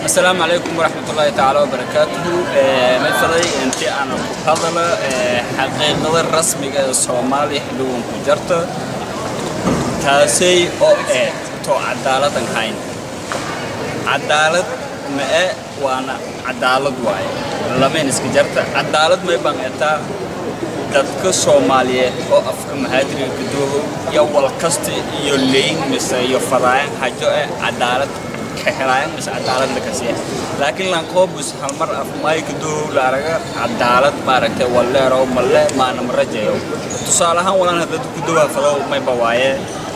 السلام عليكم ورحمة الله تعالى وبركاته مثلي أنت أنا هذا حقيقة الرسمية الصومالي حلوون كجرت تاسي أو إيه تو عدالة هاين عدالة ما إيه وأنا عدالة واي لما نسك جرت عدالة ما يبان إتا dadka Soomaaliyeed oo afka mahadriga ka duubo iyo wal kasta iyo leeyin mise iyo fadaayan hajo ee cadaalad ka helayaan mise cadaalad la kasiya laakiin lan qoobus hal mar af may ka duubo la araga cadaalad maaragtay waleero malle maana marajayo tusaale ahaan walaan dad ku duuba fado may bawaaye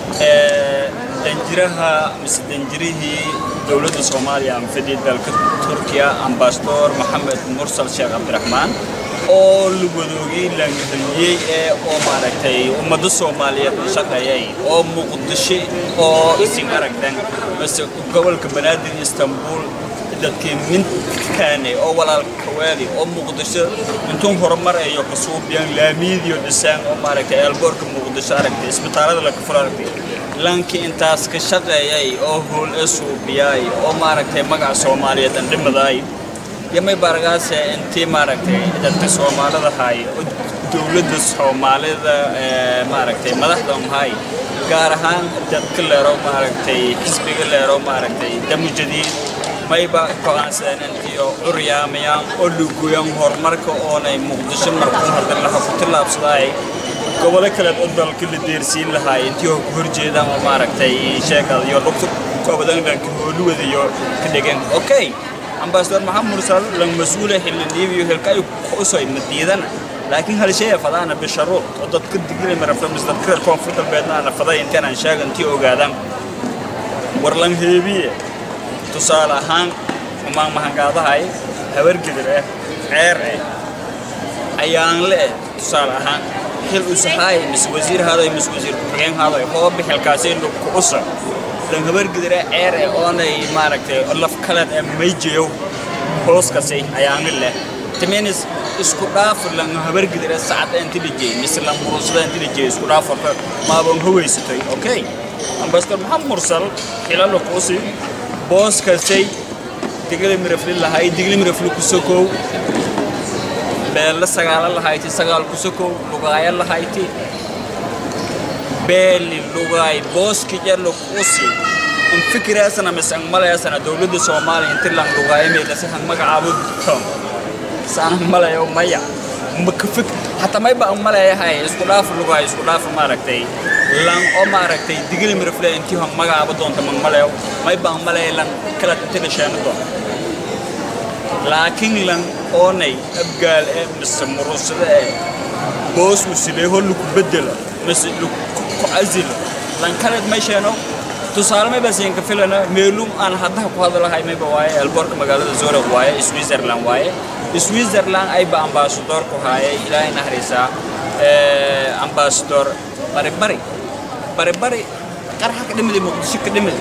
ee danjiraha mise danjirihii dowladda Soomaaliya ama fadhiya dalka Turkiya ambassador Maxamed Mursal Sheekh Cabdiraxmaan oo la wadoogay laangadaliyey ee oo maaragtay ummadda soomaaliyeed u shaqeeyay oo muqdisho oo isin aragtan mase gobolka banaadir istanbul dadkii minkaane oo walaalka waali oo muqdisho intuun horumar ayo ka suubiyaan laamiidiyo dhisaan oo maaragtay eelboorka muqdisho aragtay isbitaalada la kafur aragtay lankii intaas ka shaqeeyay oo hool ee suubiyay oo maaragtay magaca soomaaliyeed aan dhimadaay yamay baragaase intii maaragtay dadka soomaalida hay dowladda soomaalida maaragtay madaxda mahay gaar ahaan dadka leero maaragtay xisbiga leero maaragtay damu jadiid mayba go'aansadeen intiyo curyaamayaan oo lugoyan horumarka oonay muqdisho markuu hordan laha ku tillaabsadaay gobolo kaleed oo dalka la deersiin lahaay intii oo ku horjeedaan oo maaragtay sheekada iyo lugta koobadan dhanka hooluwadayo ka dhegeen okay ambassador maxamed mursal lan mas-uula xildhibiyo hilka ay ku soo madiidana laakiin hal shay fadaana bisharuud oo dadka digilay marafta mis dadka reer koonfur galbeedna aan faday intaan aan sheegan tii ogaadaan war lan heebiye tusaale ahaan umaan mahangaadahay habar gidir eh ceer eh ayaan le eh tusaale ahaan xil usahaay mis wasiir haaday mis wasiir ku-xigeen haaday hoo bixilkaasi ku usa lan habar gidire ceer ee oonay maaragtay laf kaleed ee mayjeyo hooskasi ayaan leh timinis isku dhaaf lan habar gidire sacad inta dhijay mise lan murusada inta dhijay isku dhaaf horta maaban haweysatay okay ambassador maxamed mursal xilalo kuusi booskasay digli mirafli lahay digli mirafli kusokow beella sagaala lahayti sagaal kusokow lugaaya lahayti beeli lugay booski jalo kusi in fikiraasana mise ang malayaasana dowladda soomaaliya inti lang lugaayo meelasi hang magacaabo tom saan malayo maya maka fik hata mayba ang malayahay isku dhaaf lugay isku dhaaf maaragtay lang oo maaragtay digili mirafle intii hang magacaabo doonta mang malayo mayba ang malaya lang kala tintina sheeno doonta laakiin lang oonay abgaal ee mise murusada ee boos uu sileeho lagu bedelo mise عزل لان كانت مشينو tusaale may basiin ka filana meelum aan hadda ku hadalahay may waaye alborka magaalada Zurich waaye Switzerland waaye Switzerland ay ba ambassador ku haayay ilaahay nahrisa ee ambassador bari bari bari bari qarxa ka dhimid muqdisho ka dhimid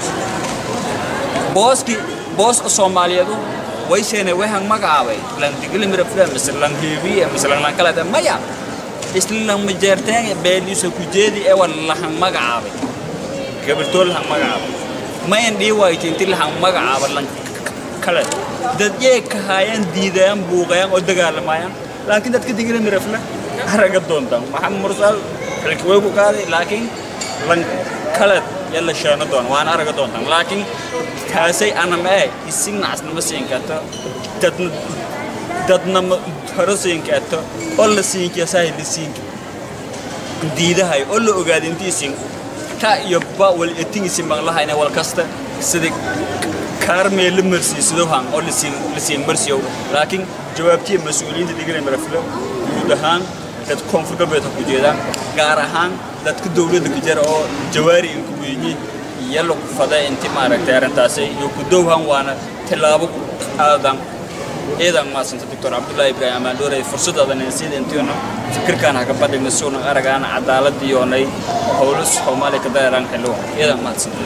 booski booska Soomaaliyeedu way sheene way hang magacaabay lan digli mira filan misal lan heebiye misal lan kala maya isla majeerteen beeliisa ku jeedi ee walahan magacaabay gabartool lahan magacaabay mayan dhii waayta inti lahan magacaaba lan kale dad yee ka haayaan diidayaan buuqayaan oo dagaalamayaan laakiin dadka digila mirafle haraga doontaan maxamed mursal xilki way ku qaaday laakiin lan kale yalla sheeno doon waan araga doontaan laakiin kaasay anama ee isin nacasnama siin karta dadna dadna hore siin karta oo la siin kasaay la siin diidahay oo la ogaado intiisin ta iyo ba wal etingisi maqlahayna wal kasta sida kaarmee la marsiisado han oo la siin la siin marsiyo laakiin jawaabtii mas'uuliyiinta digana maraflo guud ahaan dad koonfur galbeed ku jeedaan gaar ahaan dadka dowladda ka jira oo jawaari in ku weeyii yalo fada inti maaragtay arrintaasi iyo ku dowhan waana tilaabo aadan ciidan maasanta doctor cabdullaahi ibraahim amaandhoore fursadaadan sida intiina fikirkaan haka badhigna suuna aragaan cadaaladii yoonay howlo soomaaliya ka dareeraan xilluwa ciidan maadsanta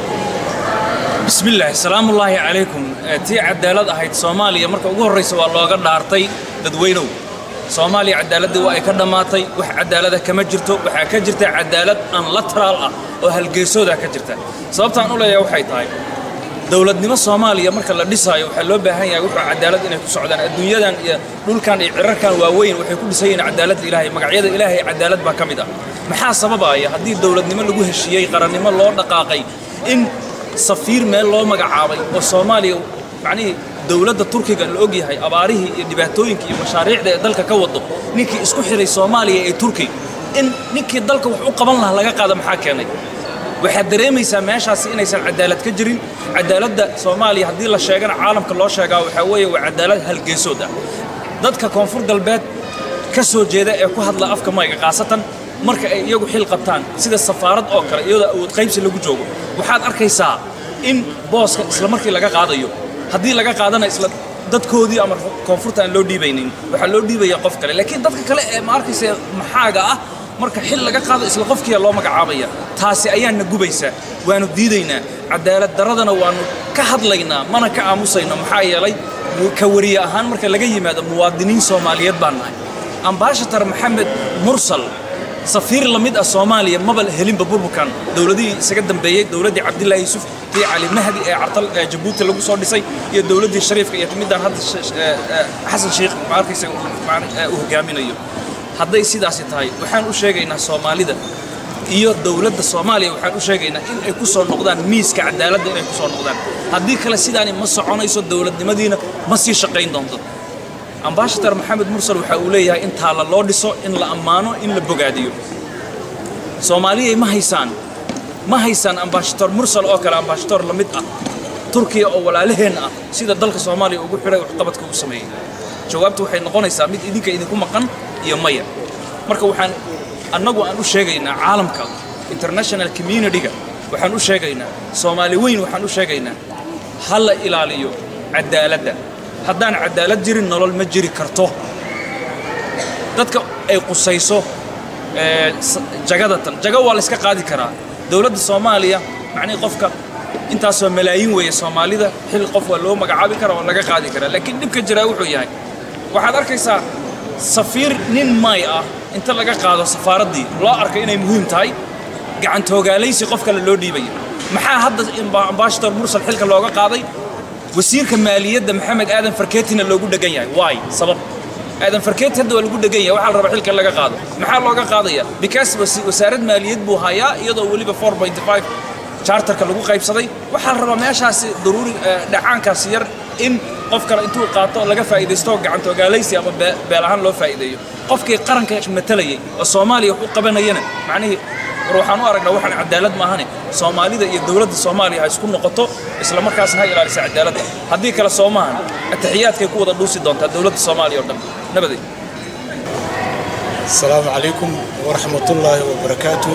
بسم الله السلام الله عليكم تي عدالة أهيد صوماليا مركا ugu horeysa waa looga dhaartay dadweynow Soomaaliya cadaaladda waa ay ka dhamaatay wax cadaalada kama jirto waxa ka jirta cadaalad aan lateral ah oo halgeesooda ka jirta sababta aan u leeyahay waxay tahay dowladnimo soomaaliya marka la dhisaayo waxaa loo baahan yahay wuxuu cadaalad inay ku socdaan adduunyadan iyo dhulkan iyo cirarkan waaweyn waxay ku dhisan yihiin cadaaladda ilaahay magacyada ilaahay cadaalad baa ka mid ah maxaa sababaya haddii dowladnimo lagu heshiiyey qarannimo loo dhaqaaqay in safiir meel loo magacaabay oo soomaaliya macnihii dowladda turkiga la og yahay abaarihii iyo dhibaatooyinka iyo mashaariicda ee dalka ka wado ninkii isku xiray soomaaliya ee turki in ninkii dalka wax u qaban lahaa laga qaada maxaa keenay waxaad dareemaysaa meeshaasi inaysan cadaalad ka jirin cadaaladda soomaaliya haddii la sheegana caalamka loo sheegaa waxaa weeye waa cadaalad halgeesood ah dadka koonfur galbeed ka soo jeeda ee ku hadla afka mayga khaasatan marka ay iyagu xil qabtaan sida safaarad oo kale iyadoo awood qaybsi lagu joogo waxaad arkaysaa in booska isla markii laga qaadayo haddii laga qaadana isla dadkoodii ama koonfurta aan loo dhiibaynin waxaa loo dhiibaya qof kale laakiin dadka kale ee ma arkaysa maxaaga ah marka xil laga qaado isla qofkiia loo magacaabaya taasi ayaanna gubaysaa waanu diidaynaa cadaalad daradana waanu ka hadlaynaa mana ka aamusayno maxaa yeelay ka wariye ahaan marka laga yimaado muwaadiniin soomaaliyeed baan nahay ambaashatar maxamed mursal safiir la mid ah soomaaliya maba helinba burburkan dowladihii isaga dambeeyey dowladdii cabdillaahi yuusuf tii cali mahdi ee cartal ee jabuuti lagu soo dhisay iyo dowladdii shariifka iyo midaan hadda xasan sheikh ma arkaysa uu hogaaminayo hadday sidaasi tahay waxaan u sheegaynaa soomaalida iyo dowladda soomaaliya waxaan u sheegaynaa in ay ku soo noqdaan miiska cadaaladda inay ku soo noqdaan haddii kale sidaani ma soconayso dowladnimadiina ma sii shaqayn doonto ambaashatar maxamed mursal waxa uu leeyahay in taalla loo dhiso in la ammaano in la bogaadiyo soomaaliyay ma haysaan ma haysaan ambaashator mursal oo kale ambaashator la mid ah turkiya oo walaalaheen ah sida dalka soomaaliya ugu xidhay waxqabadka uu sameeyey jawaabtu waxay noqonaysaa mid idinka idinku maqan iyo maya marka waxaan annagu aan u sheegaynaa caalamka international communityga waxaan u sheegaynaa soomaali weyn waxaan u sheegaynaa ha la ilaaliyo cadaaladda haddaan cadaalad jirin nolol ma jiri karto dadka ay qusayso jagadatan jago waa la iska qaadi karaa dowladda soomaaliya macnihii qofka intaasoo malaayiin weeye soomaalida xil qof waa loo magacaabi karaa waa laga qaadi karaa laakiin dhibka jiraa wuxuu yahay waxaad arkaysaa safiir nin may ah inta laga qaado safaaraddii loo arkay inay muhiim tahay gacantooogaalaysi qof kale loo dhiibaya maxaa hadda ambaashator mursal xilka looga qaaday wasiirka maaliyadda maxamed aadan farkeetina loogu dhegan yahay waay sabab aadan farkeeti hadda waa lagu dhegan yahay waxaa la rabaa xilka laga qaado maxaa looga qaadaya because wasaarad maaliyad buu hayaa iyadoo weliba 4.5 charterka lagu qaybsaday waxaa la rabaa meeshaasi daruuri dhacaankaasi yar in qof kale intuu qaato laga faa'iidaysto gacantooogaalaysi ama beel ahaan loo faa'iideeyo qofkii qaranka matalayay oo soomaaliya wax u qabanayana macnihii war waxaan u aragnaa waxaan cadaalad maahane soomaalida iyo dowladda soomaaliya ha isku noqoto isla markaasna ha ilaalisa cadaaladda haddii kale soo maahan ataxiyaadkay ku wada dhuusi doontaa dowladda soomaaliya oo dhan nabaday asalaamu calaykum waraxmatullaahi wabarakaatu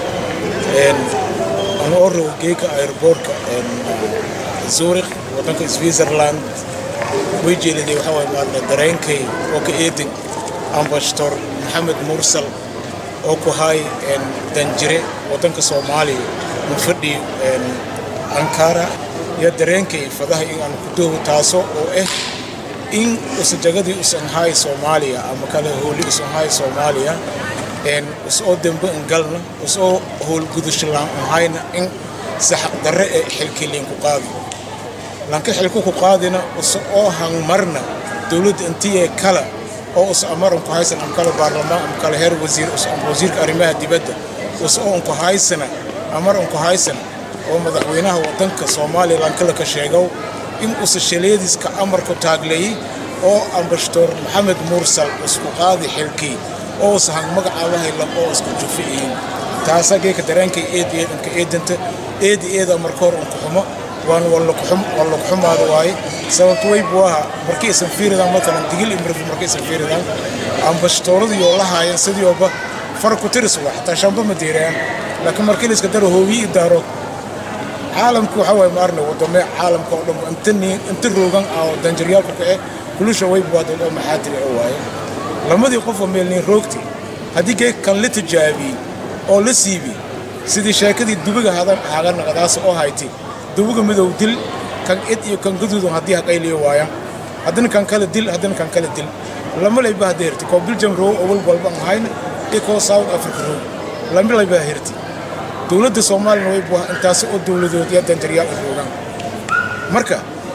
aan oo row geeka airboortka zurich waddanka switzerland way jeeliday waxaa waay maarna dareenkay oo ka eedin ambashator maxamed mursal oo ku hay danjire waddanka soomaaliya mu fadhi ankara iyo dareenkay fadaha in aan ku doogo taaso oo ah in usajagadii usan hay soomaaliya ama kale hooli usan hay soomaaliya usoo dembe ingalna usoo howlgudushalaan unhayna in si xaqdarre ee xilkiliin ku qaadi lanka xilku ku qaadina usa oo hangmarna dowladda intiyee kala oo usa amaran ku haysan am kale baarlamaan am kale heer wasiir usa am wasiirka arrimaha dibadda usa oo unku haysana amar unku haysana oo madaxweynaha waddanka soomaaliya lankala ka sheegow in usa shaleediska amarku taagleeyey oo ambashatoor maxamed mursal isku qaadi xilkii oo usa hang magacaabahay lam oo isku jufi'iin taasa geeka dareenkay eed eed unka eedanta eedi eeda marka hor unku xumo waan wallakuxumaada waaye sababto way buu ahaa markay isan fiiridaan matalan digil imrifu markay isan fiiridaan ambashtooradii oo la haayeen sidii ooba far ku tiris waa xataa shamba ma deerayaan laakiin markii la iska daro hoobiyi daaro caalamku waxaa waaye maarne wadame caalamka oo dhan inta inta roogan ah oo danjaryaalku kace kulusha way buu dad oo maxaadiri oo waaye lamadii qof oo meelniin roogti haddii geeg kan la tijaabiyey oo la siibi sidii sheekadii dubiga haga naqadaasa oo hayti dubiga midow dil kan id iyo kan gaduudun haddii haqayliyo waaya haddana kan kale dil haddana kan kale dil lama layba hadda hirti koo biljam roog oo wal walba aan hayna iyo koo south africa roog lama layba hirti dowladda soomaaliyana way buuha intaasi oo dowladood iyo danjaryaal ay roogaan marka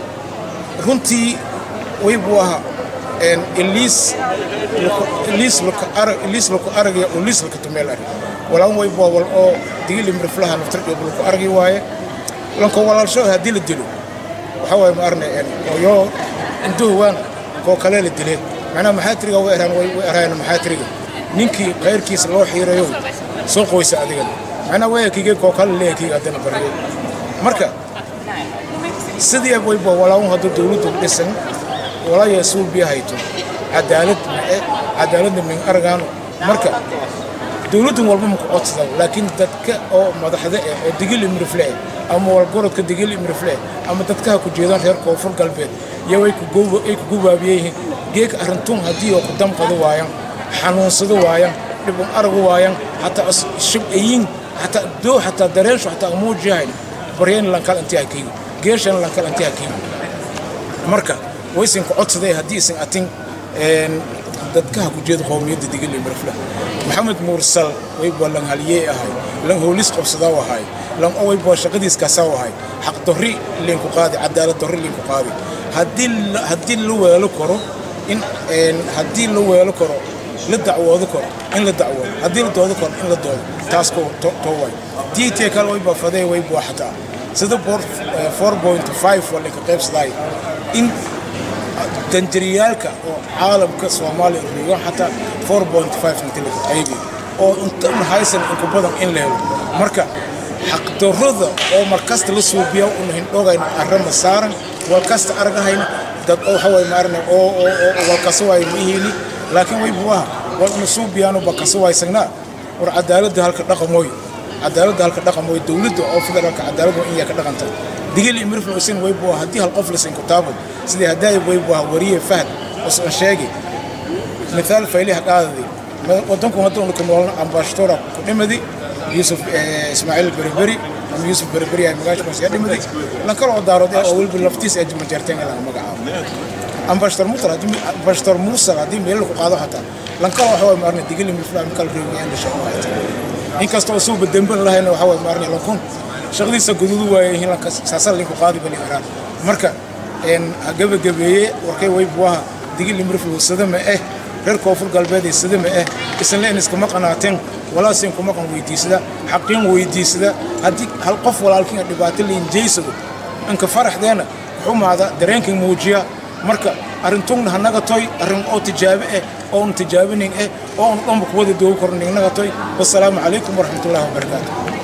runtii waybuu ahaa iliis iliis laka arag iliis laku aragaya oo liis laka tumeel arag walaan waybuu wal oo digili mirflaha naftar iyo laku aragi waaye lanko walaalsho haddii la dilo waxaa waaye ma arne oo intuhu waan koo kale la dileen macnaha maxaatiriga way eraan way eraan maxaatiriga ninkii qayrkiisa loo xiirayo soo qoysa adigana macnaha wayakige koo kale leeyakiga haddana bariyay marka sidii wayba walaun hadduu dowladdu dhisan walaya suubiya hayto cadaalad mae cadaaladna min aragaano marka dowladdan walba maku codsada laakiin dadka oo madaxda eh oo digil imrifle eh ama walgorodka digil imrifle eh ama dadkaha ku jeedaan reer koonfur galbeed iyo ay ku gubaabiyeyihiin geeka arrintun haddii oo ku damqado waayaan xanuunsado waayaan dhibun aragu waayaan hataa shibcayin hataa doo hataa dareensho hataa amuujiyahayn baryayn lankal intii hakiigo geeshan lankal intii hakiigo marka waysan ku codsaday haddii isan atin dadkaha ku jeeda qowmiyadda digil imrifle maxamed muursal wayba lan haliyey ahay lan hoolis qabsadaa ahay lan wayba shaqadiis kaasaa ahay xaq dorri linku qaadi cadaalad dorri linku qaadi haddii la weelo karo in haddii la weelo karo la dacwoodo karo in la dacwoodo haddii la doodo karo in la doodo taas too way diitee kale wayba fadee wayba xataa sida 4.5 waa linka qaybsadaay in danjariyaalka oo caalamka soomaaliya riigan xataa 4.5 inta laga qaybi oo inta haysan inku badan in la helo marka xaqdarrada oo markasta la suubiya una hindhogayna arrama saaran walkasta argahayna dad oo waxa way maarne oo oo walkasa waay mihiini laakiin way buwaha wal una suubiyaano bakasa waysagnaa war cadaaladda halka dhaqamooy cadaaladda halka dhaqamooy dowladda oo federaalka cadaaladda in yaa ka dhaqanta digil imirfl isin way buwaha haddii hal qof lasin kutaabad sidii haddaay way buwaha wariye fahd osan sheegi mithaal fayliha qaadadi wadanku hadda una ku noolna ambashtora ku dhimadi يوسف اسماعيل البربري ام يوسف البربري هاي مقاش بس يدي مدي لان كانوا دارو دي اول باللفتيس اج مجرتين لا مقعا ام بشتر مطر دي بشتر موسى دي ميل كو قادو حتى لان كانوا waxaa maarna digil mi flaan kal reeyaan la shaqo in kasta oo soo badamban lahayna waxa way maarna la kun shaqadiisa gududu waayay in la saasal linku qaadi bali araan marka een gaba gabeeye warkay way buwaha digil mi flaan sadama eh reer koonfur galbeed ee sidama ah isla in iskama qanaateen walaasin kuma qan weydiisada xaqin weydiisada haddii hal qof walaalkiin dhibaato liin jeysado inka faraxdeena xumaada dareenkii muujiya marka arrintugna hanaga toy arrin oo tijaabe ah oon tijaabinin ah oon dhanba kuwada doogi kornin naga toy wasalaamu calaykum waraxmatullaahi wabarakaatu